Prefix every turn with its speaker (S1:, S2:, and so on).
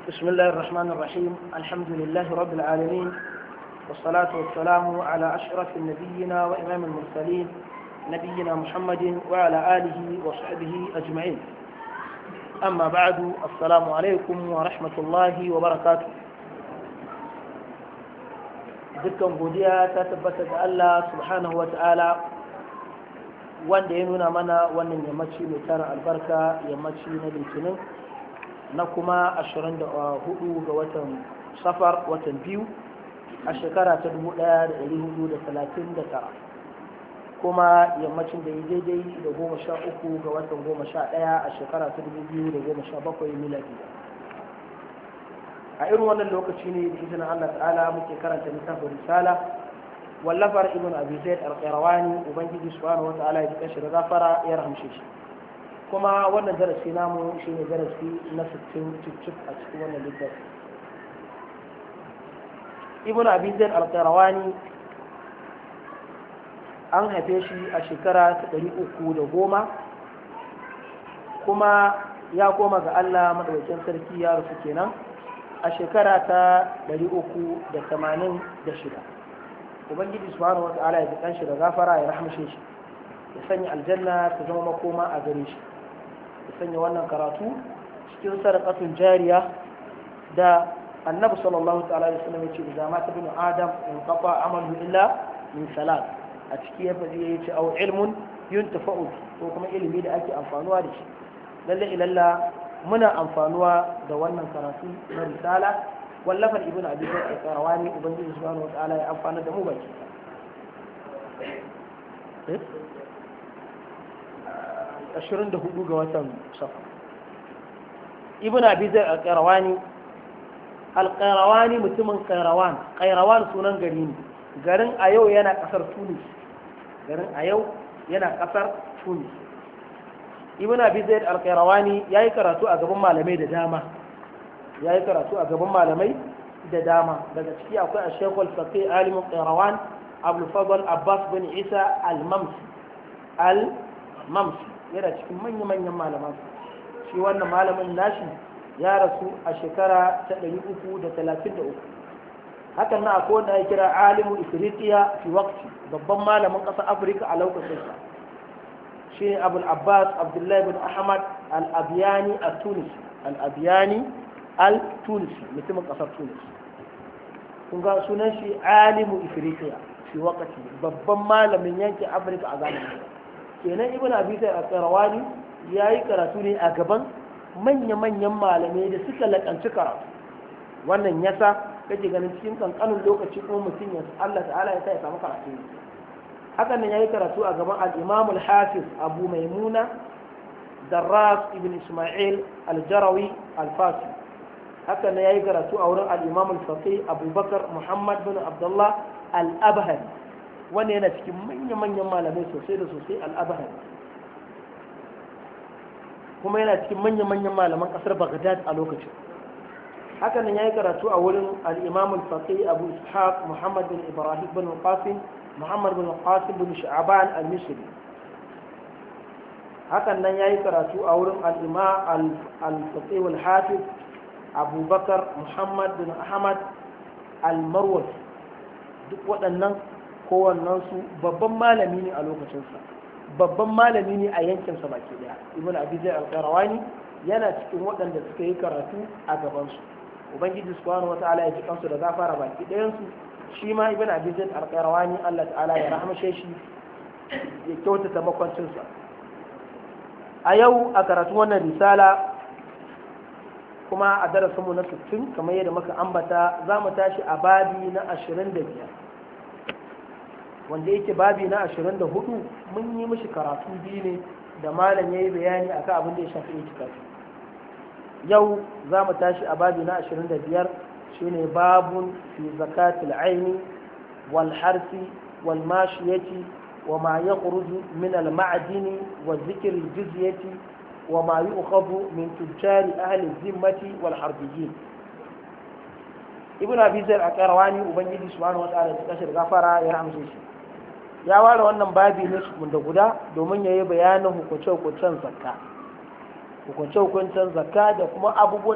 S1: بسم الله الرحمن الرحيم الحمد لله رب العالمين والصلاة والسلام على أشرف النبيين وإمام المرسلين نبينا محمد وعلى آله وصحبه أجمعين أما بعد السلام عليكم ورحمة الله وبركاته dukkan godiya ta tabbata ga Allah subhanahu wa ta'ala wanda ya nuna mana wannan yammaci mai tara albarka yammaci na litinin na kuma 24 ga watan safar watan biyu a shekara ta 1439 kuma yammacin da ya daidai da goma sha uku ga watan goma sha ɗaya a shekara ta 2017 miladi a irin wannan lokaci ne da izinin Allah ta'ala muke karanta littafin risala wallafar ibn abi zaid al-qayrawani ubangiji subhanahu wata'ala ya jika shi da gafara ya rahamshe shi kuma wannan darasi namu shine darasi na 60 cicif a cikin wannan littafi ibn abi zaid al-qayrawani an haife shi a shekara ta 310 kuma ya koma ga Allah madaukakin sarki ya rufu kenan a shekara ta 386 ubangiji subhanahu wata'ala ya jikan shi da gafara ya rahmashe shi ya sanya aljanna ta zama makoma a gare shi ya sanya wannan karatu cikin sadaqatun jariya da annabi sallallahu ta'ala alaihi wasallam yace da mata bin adam in qafa amalu illa min salat a ciki ya faɗi yace au ilmun yuntafa'u ko kuma ilimi da ake amfanuwa da shi lalle ilalla muna amfanuwa da wannan karatu na risala wallafar ibn abi bakr al-qarawani ubangiji subhanahu wataala ya amfana da mu baki ashirin da hudu ga watan safa ibn abi bakr al-qarawani al-qarawani mutumin qairawan qairawan sunan gari ne garin a yau yana kasar tunis garin a yau yana kasar tunis ibn abi zaid al-qayrawani yayi karatu a gaban malamai da dama yayi karatu a gaban malamai da dama daga ciki akwai ash-shaykh al-faqih alim al-qayrawan abdul fadl abbas bin isa al-mamsi al-mamsi yana cikin manyan manyan malaman shi wannan malamin nashi ya rasu a shekara ta 333 hakan na akwai wanda ya kira alimu ifriqiya fi waqti babban malamin ƙasar afirka a lokacin sa shi abu abbas abdullahi bin ahmad al-abiyani al-tunisi al-abiyani al-tunisi mutumin kasar tunis kun ga sunan shi alimu ifriqiya fi wakati babban malamin yankin afirka a zamanin kenan ibn abi sai al-qarawani yayi karatu ne a gaban manya-manyan malamai da suka lakanci karatu wannan yasa kake ganin cikin kankanin lokaci kuma mutum ya Allah ta'ala ya sa ya samu karatu hakan nan yayi karatu a gaban al-Imam al-Hafiz Abu Maimuna Darras ibn Isma'il al-Jarawi al-Fasi hakan nan yayi karatu a wurin al-Imam al-Faqih Abu Bakar Muhammad bin Abdullah al-Abhari wanda yana cikin manyan manyan malamai sosai da sosai al-Abhari kuma yana cikin manyan manyan malaman kasar Baghdad a lokacin hakan nan yayi karatu a wurin al-Imam al-Faqih Abu Ishaq Muhammad bin Ibrahim bin Qasim محمد بن القاسم بن شعبان المصري hakan nan ya yi karatu a wurin al'ima al-fatih al-hafiz abubakar muhammad bin ahmad al-marwas duk waɗannan kowannensu babban malami ne a lokacinsa babban malami ne a yankinsa baki daya ibn abizai al-qarawani yana cikin waɗanda suka yi karatu a gabansu ubangiji subhanahu wa ta'ala ya ji kansu da gafara baki ɗayansu shi ma ibn abizin alƙairawani Allah ta'ala ya rahmashe shi ya kyautata makwancinsa a yau a karatun wannan risala kuma a darasinmu na 60 kamar yadda muka ambata za mu tashi a babi na 25 wanda yake babi na 24 mun yi mishi karatu biyu ne da malam ya yi bayani akan abin da ya shafi itikafi yau za mu tashi a babi na 25 shine babun fi zakatil aini wal harsi wal mashiyati wa ma yakhruju min al ma'dini wa dhikr al jizyati wa ma yu'khadhu min tujari ahli zimmati wal harbiyyin ibn abi zaid aqrawani ubangiji subhanahu wa ta'ala ya kashe gafara ya ramshe shi ya ware wannan babi ne su da guda domin yayi bayanin hukunce-hukuncen zakka hukunce-hukuncen zakka da kuma abubuwan